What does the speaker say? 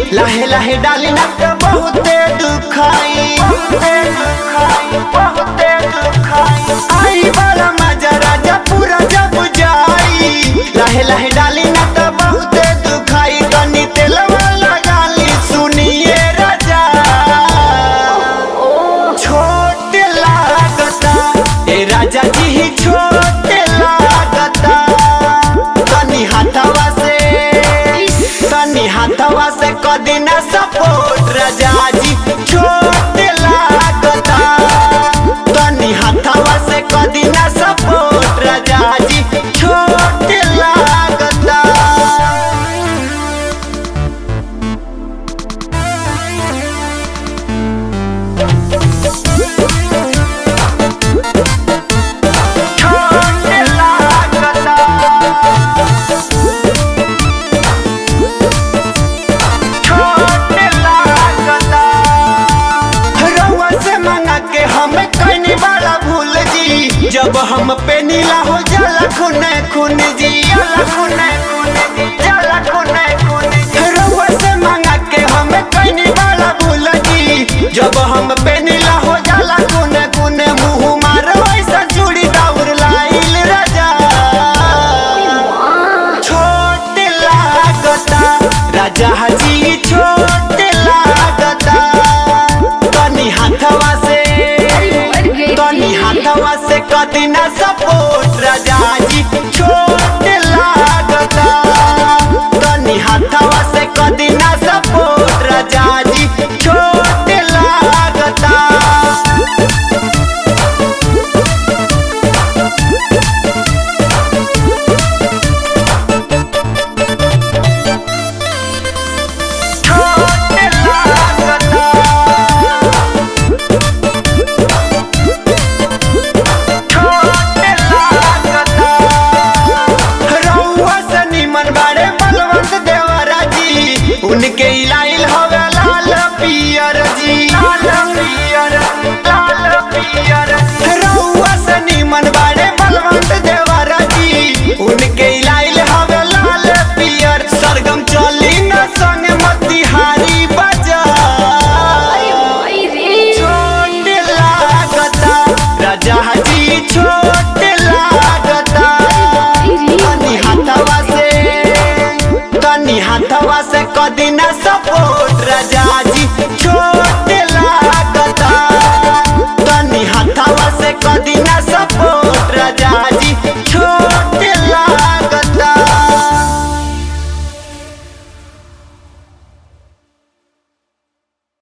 लाहे लाहे डाली ना तो बहुते दुखाई बहुते दुखाई बहुते दुखाई आई बड़ा मजा राजा पूरा जब जाई लाहे लाहे डाली ना तो बहुते दुखाई कनी तेलवा लगाली सुनिए राजा छोट लागता ए राजा जी ही छोट लागता तनी हाथवा से तनी हाथवा से कदी ना सपोर्ट राजा जी छोट लागता तनी हाथवा से कदी ना सपोर्ट राजा जी छोट लागता छोट लागता छोट लागता रउआ से मांगा के हम कनी बड़ा भूल जी जब हम पे नीला हो जाला खूने खून जी जाला खूने खून जी जाला खूने खून जी रउआ से मांगा के हम कनी बड़ा भूल जी जब हम पे नीला हो जाला खूने खूने मुंह मारो ऐसा चूड़ी दाउर लाइल राजा छोट लागता राजा हाजी छोट लागता तनी हाथवा से तनी हाथवा से कदी ना सपोर्ट राजा जी छोट लागता तनी हाथवा से कदी ना सपोर्ट राजा जी छोट लागता छोट लागता छोट लागता रउआ से निमन बाड़े बलवंत देवरा जी उनके इलाइल हवे लाल पियर जी लाल पियर लाल पियर रउआ से निमन बाड़े बलवंत देवरा जी उनके इलाइल हवे लाल पियर सरगम चली न संग मतिहारी बजा छोट लागता राजा हाजी छोट लागता तनी हाथवा से तनी हाथवा से कदी ना सपोर्ट राजा जी छोट लागता तनी हाथवा से कदी ना सपोर्ट